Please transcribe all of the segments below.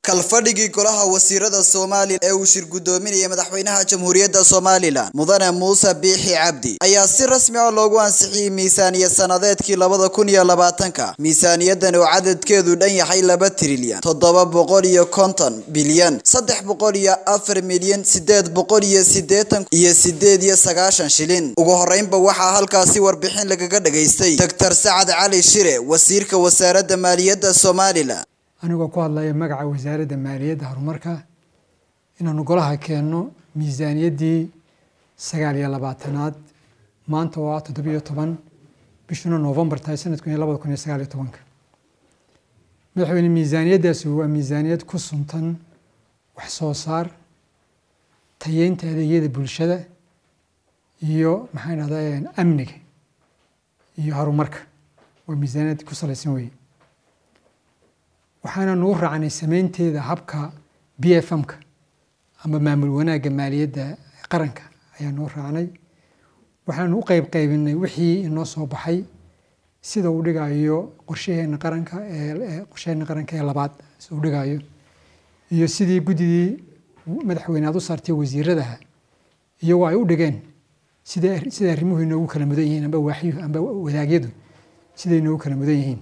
kalfadhigii golaha wasiirada somalilan ee uu shir gudoominayay madaxweynaha jamhuuriyadda somalilan mudane muuse biixi cabdi ayaa si rasmi ah loogu ansixiyey miisaaniyad sanadeedkii labada kun iyo labaatanka miisaaniyadan oo cadadkeedu dhan yahay laba trilyan toddoba boqol iyo konton bilyan saddex boqol iyo afar milyan sideed boqol iyo sideetan iyo sideed iyo sagaashan shilin ugu horeynba waxaa halkaasi warbixin lagaga dhagaystay doctor sacad cali shire wasiirka wasaaradda maaliyadda somalilan anigoo ku hadlaya magaca wasaaradda maaliyadda horumarka inaanu golaha keenno miisaaniyaddii sagaal iyo labaatanaad maanta oo ah toddobiyo toban bishuna novembar tahay sanadkun iyo labada kun iyo sagaal iyo tobanka madaxweyne miisaaniyaddaasi waa miisaaniyad ku suntan wax soo saar tayeynta adeegyada bulshada iyo maxaa dhahdaa amniga iyo horumarka waa miisaaniyad ku salaysan weye waxaana nagu raacnay sameynteeda habka b f m-ka ama maamul wanaagga maaliyadda qaranka ayaa noo raacnay waxaanu u qeyb qeybinay wixii inoo soo baxay sida uu dhigayo qorshaheena qaranka ee qorshaheena qaranka ee labaad sida uu dhigayo iyo sidii guddidii madaxweyne aad u saartay wasiiradaha iyagoo ay u dhigeen sida sida arrimuhu inoogu kala mudan yihiin amba waaxyuhu amba wadaagyadu siday inoogu kala mudan yihiin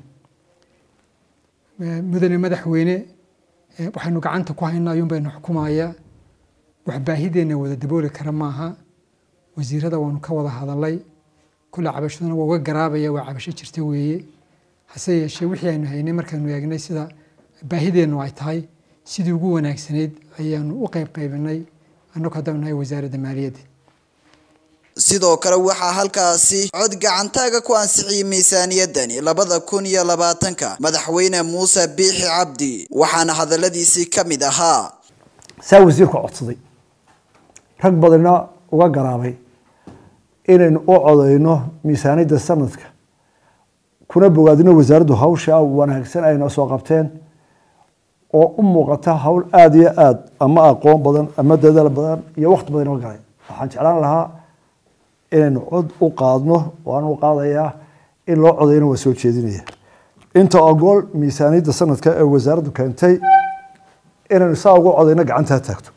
mudane madaxweyne waxaynu gacanta ku haynaa ayuun baynu xukumayaa wax baahideenna wada dabooli kara maaha wasiirada waanu ka wada hadalay kule cabashaduna waa uga garaabaya waa cabasho jirta weeye hase yeeshee wixii aynu haynay markaanu eegnay sida baahideennu ay tahay sidii ugu wanaagsanayd ayaanu u qeyb qaybinay annagu haddaan nahay wasaaradda maaliyadda sidoo kale waxaa halkaasi cod gacantaaga ku ansixiyey miisaaniyadani labada kun iyo labaatanka madaxweyne muuse biixi cabdi waxaana hadaladiisii ka mid ahaa saa wasiirku codsaday rag badanna uga garaabay inaynu u codayno miisaaniyadda sanadka kuna bogaadino wasaaraddu hawsha wanaagsan ayna soo qabteen oo u muuqata hawl aada iyo aada ama aqoon badan ama dadaal badan iyo waqti badan oo galay waxaan jeclaan lahaa inaynu cod u qaadno waan u qaadayaa in loo codayna waa soo jeedinaya inta ogool miisaaniyadda sanadka ee wasaaraddu keentay inaynu saa ugu codayno gacantaa taagto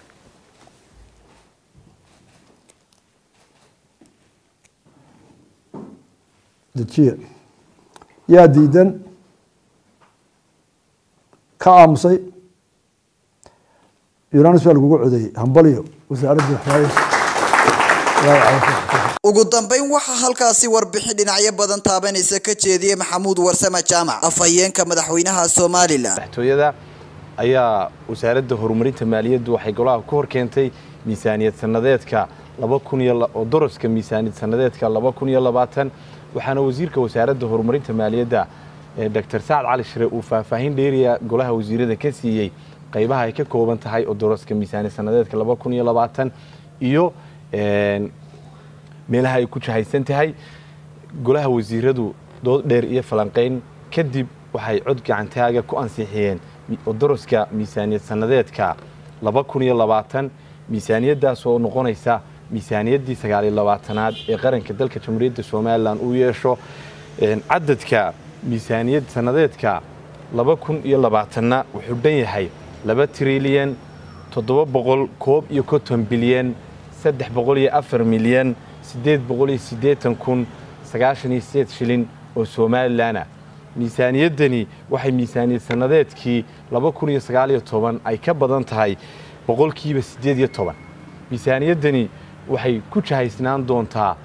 dejiya yaa diidan ka aamusay unanis baa lagugu codeeyey hambaliyo wasaaradda ugu dambeyn waxaa halkaasi warbixin dhinacyo badan taabanaysa ka jeediyey maxamuud warsame jaamac afhayeenka madaxweynaha somalilan madaxtooyada ayaa wasaaradda horumarinta maaliyaddu waxay golaha ku hor keentay miisaaniyad sanadeedka laba kun iyo oo doroska miisaaniyad sanadeedka laba kun iyo labaatan waxaana wasiirka wasaaradda horumarinta maaliyadda doctor sacad cali shire uu faahfaahin dheeriya golaha wasiirada ka siiyey qaybaha ay ka kooban tahay oo doroska miisaaniyad sanadeedka laba kun iyo labaatan iyo meelaha ay ku jahaysan tahay golaha wasiiradu dood dheer iyo falanqayn kadib waxay cod gacantaaga ku ansixiyeen doroska miisaaniyad sanadeedka laba kun iyo labaatan miisaaniyaddaas oo noqonaysa miisaaniyaddii sagaal iyo labaatanaad ee qaranka dalka jamhuuriyadda somalilan uu yeesho cadadka miisaaniyad sanadeedka laba kun iyo labaatanna wuxuu dhan yahay laba trilyan toddoba boqol koob iyo konton bilyan saddex boqol iyo afar milyan siddeed boqol iyo siddeetan kun sagaashan iyo sideed shilin oo somalilanah miisaaniyaddani waxay miisaaniyad sanadeedkii laba kun iyo sagaal iyo toban ay ka badan tahay boqolkiiba siddeed iyo toban miisaaniyaddani waxay ku jahaysnaan doontaa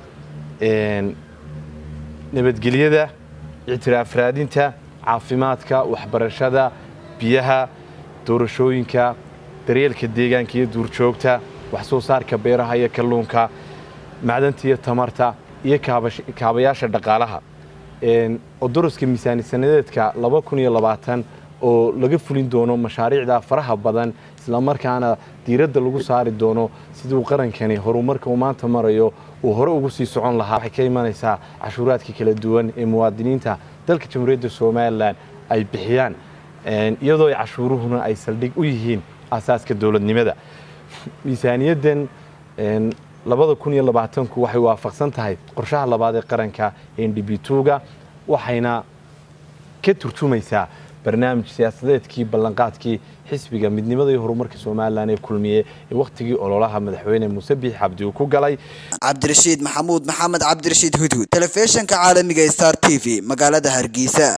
nabadgelyada ictiraaf raadinta caafimaadka waxbarashada biyaha doorashooyinka daryeelka deegaanka iyo duurjoogta wax soo saarka beeraha iyo kalluunka macdanta iyo tamarta iyo kaabayaasha dhaqaalaha odoroska miisaani sanadeedka laba kun iyo labaatan oo laga fulin doono mashaariicda faraha badan islamarkaana diiradda lagu saari doono siduu qarankani horumarka uu maanta marayo uu hore ugu sii socon lahaa waxay ka imanaysaa cashuuraadka kala duwan ee muwaadiniinta dalka jamhuuriyadda somalilan ay bixiyaan iyadoo ay cashuuruhuna ay saldhig u yihiin asaaska dowladnimada miisaaniyaddan labada kun iyo labaatanku waxay waafaqsan tahay qorshaha labaad ee qaranka ndb tuga waxayna ka turjumaysaa barnaamij siyaasadeedkii ballanqaadkii xisbiga midnimada iyo horumarka somalilan ee kulmiye ee wakhtigii ololaha madaxweyne muuse biix cabdi uu ku galay cabdirashiid maxamuud maxamed cabdirashiid hudhud telefishinka caalamiga star t v magaalada hargeysa